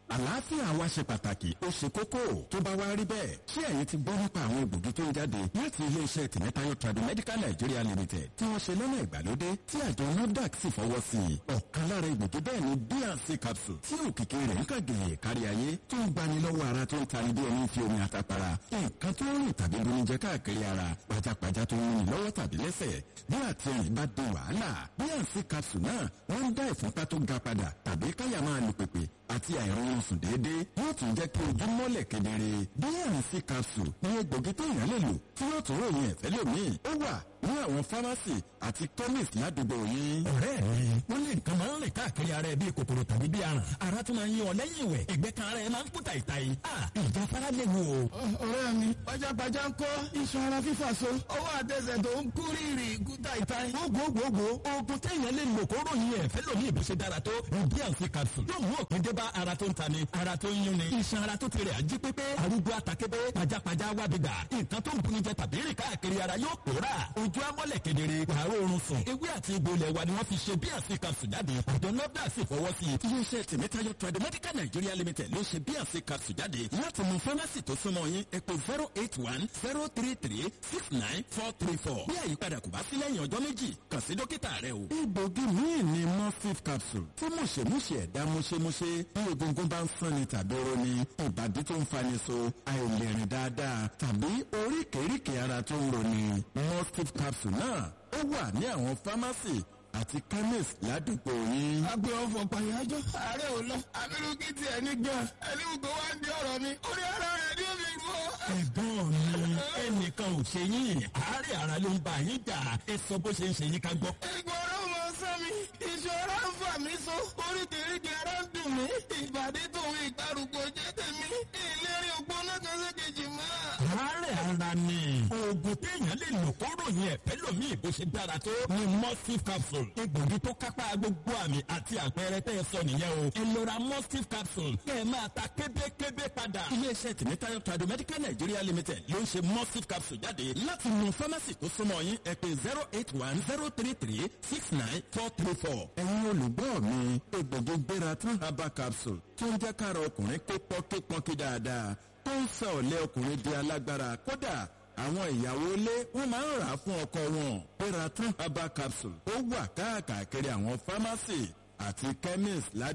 àlàáfíà wa ṣe pàtàkì ó ṣe kókó tó bá wá rí bẹ́ẹ̀ ṣé ẹ̀yin ti gbọ́ nípa àwọn egbògi tó ń jáde láti iléeṣẹ́ tìmẹ́tayọ Tradimedical Nigeria Limited tí wọ́n ṣe lọ́nà ìgbàlódé tí àjọ NAFDAC sì fọwọ́ sí i ọ̀kan lára egbògi bẹ́ẹ̀ ni bnc capsule tí òkìkí rẹ̀ ń kàgèyè kárí ayé tó ń gbani lọ́wọ́ ara tó ń tani bí ẹni fi omi àtàpàrà nǹkan tó ń rìn tàbí bonijẹ káàkiri ara pajápajá tó ń rìn lọ́wọ́ tàbí lẹ́sẹ̀ bí àtẹ̀yìn bá di wàhálà bnc capsule náà wọ́n ń dá ìfúnpá tó ga padà tàbí káyà máa lù pèpè àti àìrọ̀rùn sùn déédéé yóò tún jẹ́ kí ojú mọ́lẹ̀ kedere bnc capsule ní egbògi téèyàn lè lò tí yóò tún ròyìn ẹ̀fẹ́ lómìn ó wà ní àwọn fámásì àti chemist ládùúgbò yín. ọ̀rẹ́ mi wọ́n lé nǹkan máa ń rìn káàkiri ara ẹ bíi kòkòrò tàbí bíi aràn ara tún máa ń yín ọ lẹ́yìn ìwẹ̀ ẹ̀gbẹ́ kan ara ẹ máa ń kú tàìtàì ìjà fara lè wò. ọ̀rẹ́ mi pajápajá ń kọ́ iṣan ara fífà so ọwọ́ àtẹsẹ̀ tó ń kú rírì kú tàìtàì. gbogbogbò oògùn téèyàn lè lò kó ròyìn ẹ̀fẹ́ lómi ìbò ṣe dára tó bnc capsule yóò mú òpin dé bá ara tó ń tani ara tó ń yúnni iṣan ara tó ti rẹ̀ ají pépé arúgbó àtàkébé pajápajá wábìgbà nǹkan tó ń bunijẹ tàbí rìn káàkiri ara yóò pòórà ojú amọ́lẹ̀ kedere wàá oorun sùn ewé àti egbò ilẹ̀ wa ni wọ́n fi ṣe bnc capsule jáde àjọ nọ́dà sì fọwọ́ sí i. iléeṣẹ́ tìmẹ́tayọ Tradimedical Nigeria Limited ló ṣe bnc capsule jáde láti mú fámásì tó súnmọ́ yín ẹ pè zero eight one zero three three six nine four three four bí àyípadà kò bá sí lẹ́yìn ọjọ́ méjì kàn sí dókítà rẹ o. egbògi míì ni morphine capsule tí mùṣemúṣe ẹ̀dá múṣemúṣe bí egungun bá ń sanni tàbí roni ìbàdí tó ń fani so àìlèrìn dáadáa tàbí oríkèéríkèé ara tó ń roni morphine capsule náà ó wà ní àwọn fámásì àti chemist ládùúgbò yín. agbe ọfọ pàyájọ ààrẹ ò lọ abirú kí tiẹ̀ ní gan ẹni gbogbo wá ń di ọ̀rọ̀ mi orí ara rẹ̀ ní omi rú ọ. ẹ̀gbọ́n mi ẹnìkan ò ṣe yín àárẹ̀ ara ló ń bá yín jà ẹ sọ bó ṣe ń ṣe yín ká gbọ́. ìgbọ̀rọ̀ mọ sán mi ìṣòro ń fà mí so oríkèéríkèé ara ń dùn mí ìbàdí tòun ìgbàrúgbó jẹ́ tèmi ìlérí ògbóná kan sékejì mọ́. àárẹ̀ ara ni oògùn téèyàn lè lò kó ròyìn ẹ̀fẹ́ lómi ìbò ṣe dára tó ni mustif capsule egbògi tó kápá gbogbo àmì àti àpẹẹrẹ tẹ́ ẹ sọ nìyẹn o ẹ lọ ra mustif capsule kẹ́ ẹ máa ta kébékébé padà. iléeṣẹ́ tìmẹ́tayọ Tradimedical Nigeria Limited ló ń ṣe mustif capsule jáde láti mú fámásì tó súnmọ́ yín ẹ pè zero eight one zero three three six nine four three four. ẹ̀yin olùgbọ́ mi egbògi gbéra tún herbal capsule tó ń jẹ́ kára ọkùnrin kó pọ́nkípọ́nkí dáadáa tó ń sọ ọ̀lẹ́ ọkùnrin di alágbára kódà àwọn ìyàwó ilé wọn máa ń rà á fún ọkọ wọn Peratran herbal capsule ó wà káàkiri àwọn fámásì àti chemist ládùúgbò.